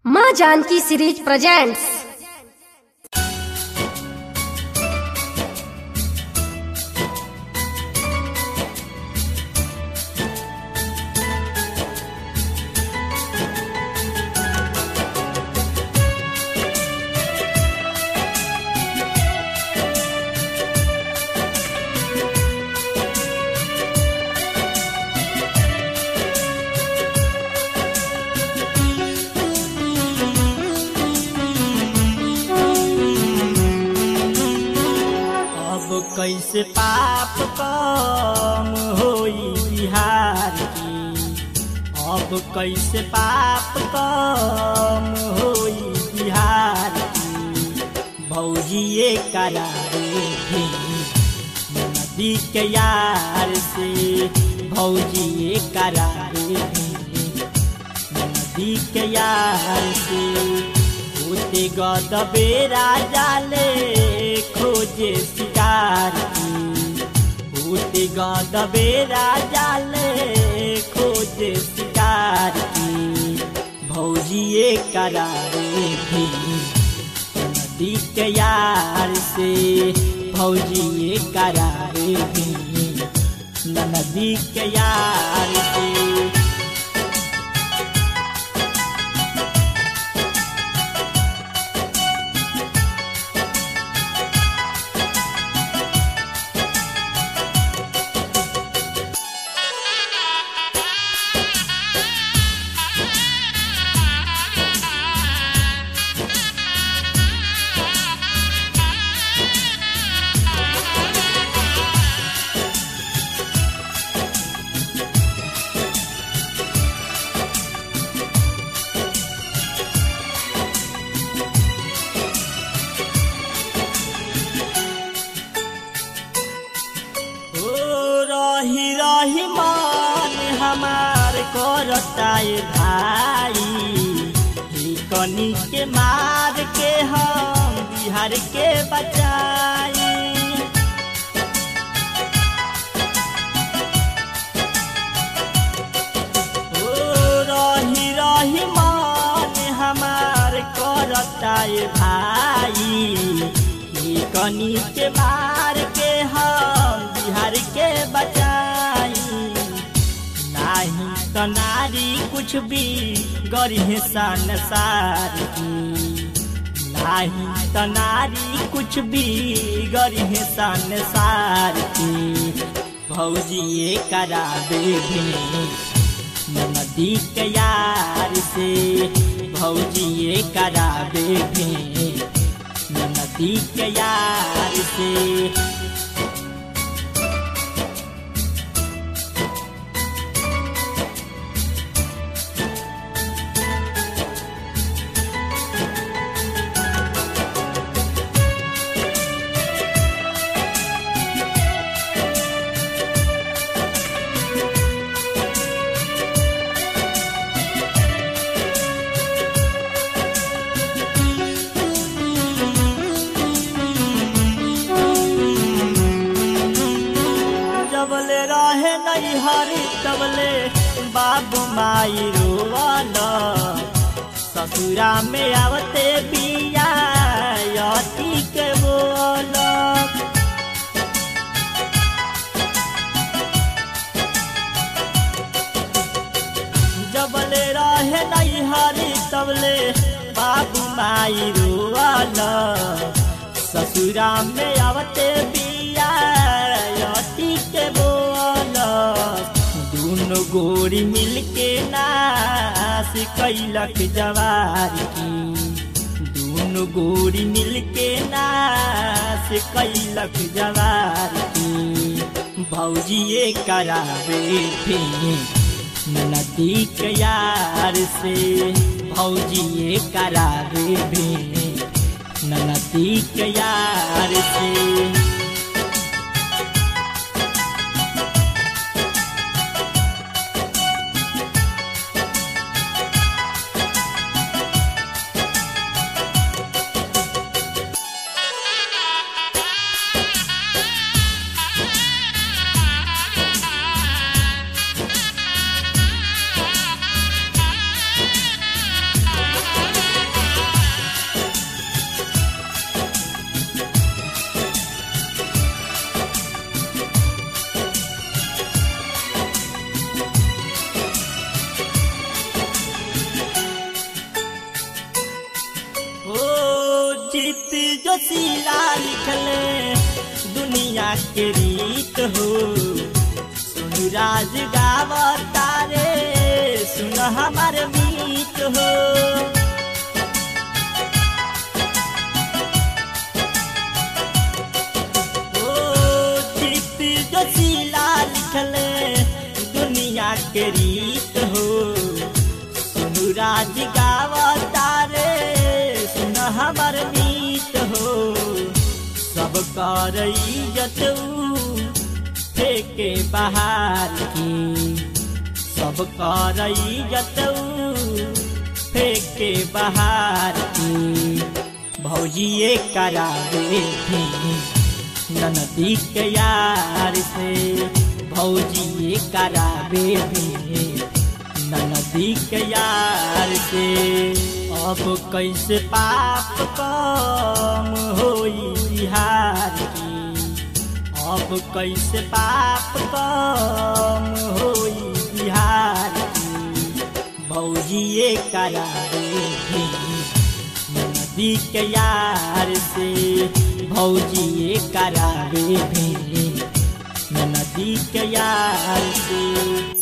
माँ Janaki series presents अब कैसे पाप कम होई बिहार की अब कैसे पाप कम होई बिहार की भौजिए करारे भी नदी के यार से भौजिए करारे भी नदी के यार से होते गदबे राजा ले खोजे शिकार की होते गदबे राजा ले खोजे शिकार की भौजिए करारे भी नदी के यार से भौजिए करारे भी नदी के यार से ओ रही रही मान हमार करताए भाई ही कनी के मार के हम बिहार के बचाई ओ रही रही मान हमार करताए भाई ही कनी के मार के हम बिहार के बचाई नाही तो नारी कुछ भी गरीह सन सार की नाही तो नारी कुछ भी गरीह सन सार की भौजिए कराबे भी नदी के यार से भौजिए कराबे भी नदी के यार से जबले रहे नहीं हरी तबले बाबू माई रोवाल ससुरा में आवते बिया यती के बोल जबले रहे नहीं हरी तबले बाबू माई रोवाल ससुरा में आवते बिया यती के बोल दोनों गोरी मिलके नाश कैलक जवार की दोनों गोरी मिलके नाश कैलक जवार की भौजिए करावे थे नदी के यार से भौजिए करावे भी नदी के यार से Thank गीत जोशीला लिखले दुनिया के रीत हो सुन राज गावता रे सुन हमार मीत हो ओ गीत जोशीला लिखले दुनिया के रीत हो सुनु राज गावता रे सुन हमर मीत हो सब कर इज्जत फेके बाहर की सब कर इज्जत फेके बाहर की भौजिए करावे थी ननदी के यार से भौजी करावे भी ननदी के यार से अब कैसे पाप कम होई बिहार की अब कैसे पाप कम होई बिहार की भौजिए करावे भी नदी के यार से भौजी करावे भी नदी के यार से